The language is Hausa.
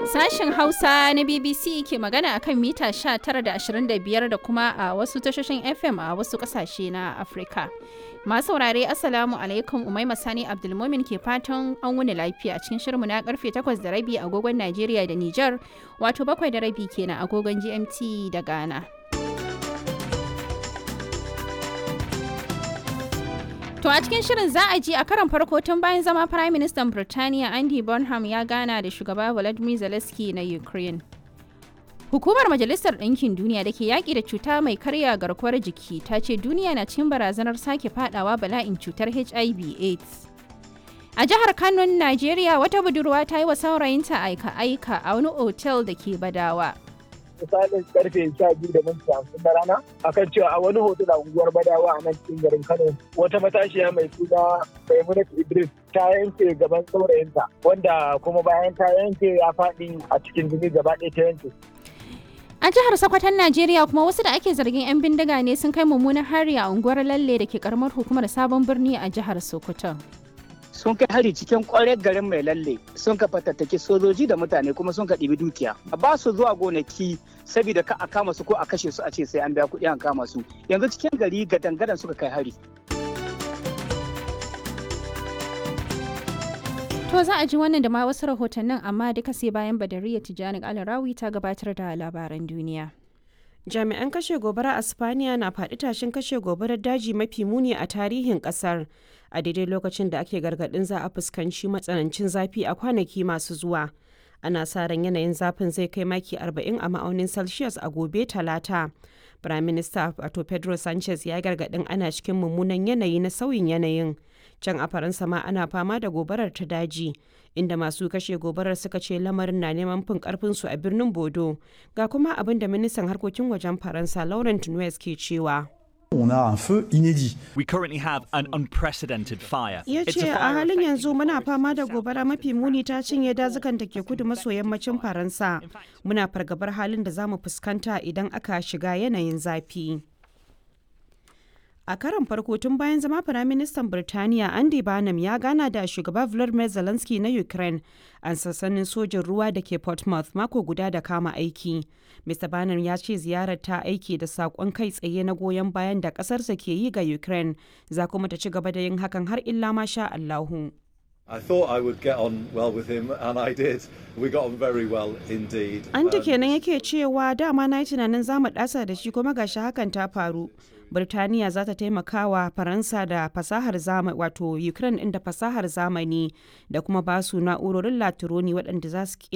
Sashen Hausa na BBC ke magana akan mita 19 da 25 da kuma a wasu tashoshin FM a wasu kasashe na Afirka. Masu saurare Assalamu alaikum Umaima Sani Abdulmumin ke fatan an wuni lafiya cikin shirmu na karfe 8 da rabi agogon Najeriya da Nijar wato bakwai da rabi kenan agogon GMT da Ghana. To a cikin shirin za a ji a karan farko tun bayan zama Prime Minister Birtaniya Andy Bonham ya gana da shugaba Volodymyr Zelensky na Ukraine. Hukumar Majalisar Ɗinkin Duniya da ke yaƙi da cuta mai karya garkuwar jiki ta ce duniya na cikin barazanar sake fadawa bala'in cutar HIV AIDS. A jihar Kano, Najeriya wata budurwa ta yi wa saurayinta aika-aika a wani otel da ke Badawa. misalin karfe sha biyu da minti hamsin na rana akan cewa a wani hotel a unguwar badawa a nan cikin garin kano wata matashiya mai suna maimunat idris ta yanke gaban saurayinta wanda kuma bayan ta yanke ya faɗi a cikin jini gaba ɗaya ta yanke A jihar Sokoton Najeriya kuma wasu da ake zargin 'yan bindiga ne sun kai mummunan hari a unguwar Lalle da ke karamar hukumar Sabon Birni a jihar Sokoto. sun kai hari cikin kwarar garin mai lalle sun ka fatattaki sojoji da mutane kuma sun ka ɗibi dukiya ba su zuwa gonaki saboda ka a kama su ko a kashe su a ce sai an biya kuɗi an kama su yanzu cikin gari ga dangadan suka kai hari To za a ji wannan da ma wasu rahotannin amma duka sai bayan Badariya Tijjani Alarawi ta gabatar da labaran duniya. jami'an kashe gobara a spaniya na faɗi tashin kashe gobarar daji mafi muni a tarihin ƙasar a daidai lokacin da ake gargaɗin za a fuskanci matsanancin zafi a kwanaki masu zuwa ana sa ran yanayin zafin zai kai maki 40 a ma'aunin celsius a gobe talata prime minister wato pedro sanchez ya gargaɗin ana cikin mummunan yanayi na sauyin yanayin can a faransa ma ana fama da gobarar ta daji inda masu kashe gobarar suka ce lamarin na neman fin karfinsu a birnin bodo ga kuma abin da ministan harkokin wajen faransa laurent nuez ke cewa On a un feu inédit. We currently have an unprecedented fire. ya It's ce a a fire halin affecting yanzu muna Paris, fama da South gobara Wales, mafi muni ta cinye dazukan da ke kudu maso yammacin faransa muna fargabar halin da za mu fuskanta idan aka shiga yanayin zafi a karon farko tun bayan zama firaministan birtaniya andy barnum ya gana da shugaba volodymyr zelensky na ukraine a sassanin sojin ruwa da ke portsmouth mako guda da kama aiki mr barnum ya ce ziyarar ta aiki da saƙon kai tsaye na goyon bayan da ƙasarsa ke yi ga ukraine za kuma ta ci gaba da yin hakan har illa ma sha allahu I thought I would get on well with him, and I did. We got on very well indeed. An ta Um, kenan yake cewa dama na yi tunanin za mu ɗasa da shi kuma gashi hakan ta faru. Birtaniya za ta taimaka wa Faransa da fasahar zamani wato Ukraine ɗin da fasahar zamani da kuma basu na'urorin latironi waɗanda za su